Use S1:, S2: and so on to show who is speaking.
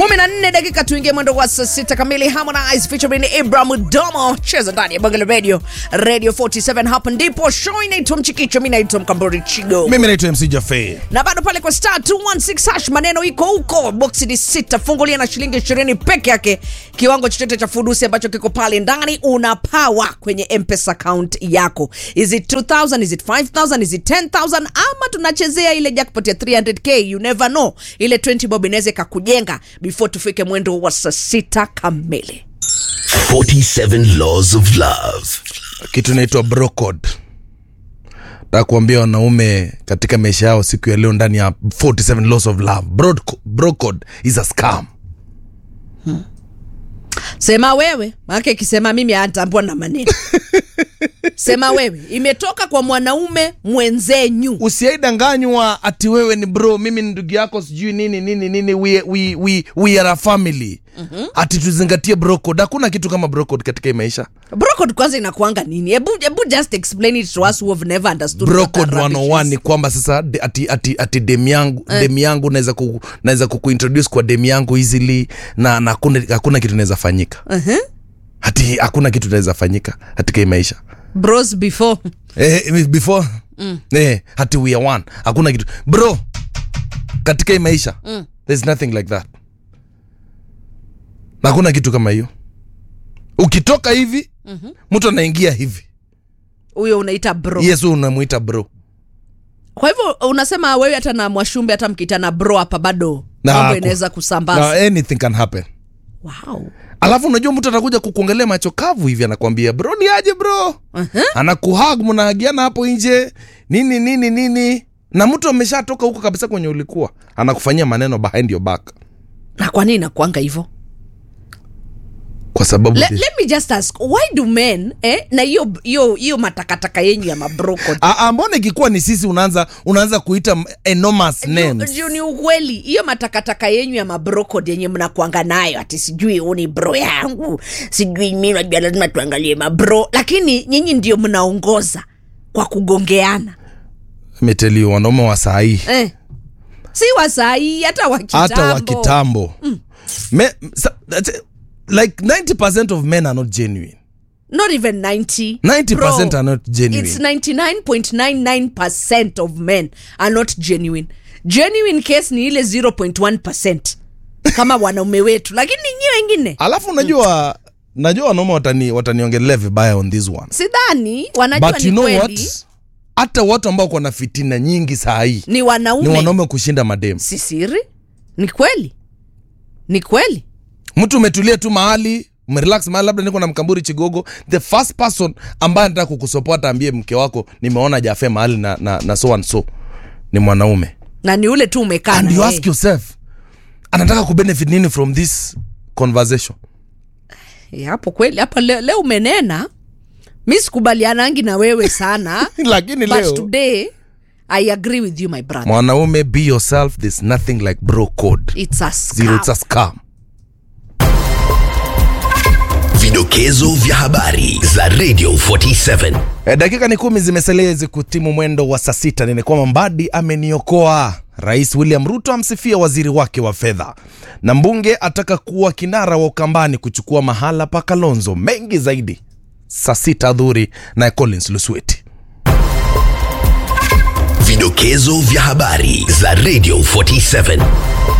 S1: kumi na nne dakika tuingie mwendo wa saa sita kamili harmonize featuring ibrahim domo cheza ndani ya bangala radio radio 47 hapa ndipo show inaitwa mchikicho mi naitwa mkambori chigo
S2: mimi naitwa mc jafe
S1: na bado pale kwa star 216 hash maneno iko huko boksi ni sita fungulia na shilingi ishirini peke yake kiwango chochote cha fudusi ambacho kiko pale ndani una pawa kwenye mpesa account yako is it 2000 is it 5000 is it 10000 ama tunachezea ile jackpot ya 300k you never know ile 20 bob inaweza ikakujenga before tufike mwendo wa saa sita kamili
S3: 47 Laws of Love.
S2: kitu inaitwa brocode nataka kuambia wanaume katika maisha yao siku ya leo ndani ya 47 laws of love Broad- brocode is a scam
S1: sema wewe maake ikisema mimi atambua na maneno sema wewe imetoka kwa mwanaume mwenzenyu
S2: usiaidanganywa ati wewe ni bro mimi ni ndugu yako sijui nini nini nini we, we, we, we are a family mm-hmm. ati tuzingatie brocode hakuna kitu kama brocode katika hii maisha
S1: brocode kwanza inakuanga nini hebu hebu just explain it to us who have never understood what
S2: brocode
S1: that rubbish
S2: 101
S1: is.
S2: ni kwamba sasa de- ati, ati, ati dem yangu eh. dem yangu naweza ku, naweza kukuintroduce kwa dem yangu easily na na hakuna hakuna kitu naweza fanyika
S1: Uh-huh.
S2: hati hakuna kitu naweza fanyika katika hii maisha
S1: bros before
S2: eh, before mm. eh, hati we are one hakuna kitu bro katika hii maisha mm. there's nothing like that na hakuna kitu kama hiyo ukitoka hivi mm-hmm. mtu anaingia hivi
S1: huyo unaita bro
S2: yes huyu unamwita bro
S1: kwa hivyo unasema wewe hata na mwashumbe hata mkitana bro hapa bado
S2: Na
S1: mambo
S2: haku-
S1: inaweza kusambaza
S2: na anything can happen
S1: wow.
S2: alafu unajua mtu atakuja kukuangalia macho kavu hivi anakwambia bro ni aje bro
S1: uh-huh.
S2: anakuhag mnaagiana hapo nje nini nini nini na mtu ameshatoka huko kabisa kwenye ulikuwa anakufanyia maneno behind your back
S1: na kwa nini nakuanga hivyo
S2: kwa sababu
S1: Le, let me just ask why do men eh, na hiyo hiyo hiyo matakataka yenyu ya mabroko
S2: Ah, ah, mbona ikikuwa ni sisi unaanza unaanza kuita m- enormous names
S1: juu ni ukweli hiyo matakataka yenyu ya mabrokod yenye mnakuanga nayo ati sijui huu ni bro yangu sijui mi najua lazima tuangalie mabro lakini nyinyi ndio mnaongoza kwa kugongeana
S2: meteli wanaume wa saa hii
S1: eh. si wasahii hata wa kitambo
S2: hata wa kitambo Me- sa- that's- like 90 of men are not genuine
S1: not even 90
S2: 90
S1: Bro,
S2: are not genuine
S1: it's 99.99% of men are not genuine genuine case ni ile 0.1% kama wanaume wetu lakini nyie wengine
S2: alafu unajua najua wanaume watani wataniongelea vibaya on this one
S1: sidhani wanajua
S2: but
S1: ni
S2: you know
S1: kweli
S2: what hata watu ambao wako na fitina nyingi saa hii
S1: ni wanaume,
S2: ni wanaume kushinda mademu
S1: si siri ni kweli ni kweli
S2: mtu umetulia tu mahali umerelax mahali labda niko na mkamburi chigogo the first person ambaye anataka kukusopota ambie mke wako nimeona jafe mahali na, na, na so and so ni mwanaume
S1: na ni ule tu umekaa
S2: and
S1: na
S2: you
S1: yeye.
S2: ask yourself anataka kubenefit nini from this conversation
S1: Eh, hapo kweli hapa leo, leo umenena mi sikubalianangi na wewe sana
S2: lakini
S1: but
S2: leo
S1: today i agree with you my brother
S2: mwanaume be yourself there's nothing like bro code
S1: it's a
S2: zero it's a
S1: scam.
S2: scam
S3: Vidokezo vya habari za Radio 47.
S2: E, dakika ni kumi zimesalia hizi kutimu mwendo wa saa sita. Ni kwamba Mbadi ameniokoa. Rais William Ruto amsifia waziri wake wa fedha, na mbunge ataka kuwa kinara wa Ukambani kuchukua mahala pa Kalonzo. Mengi zaidi saa sita dhuri na Collins Lusweti.
S3: Vidokezo vya habari za Radio 47.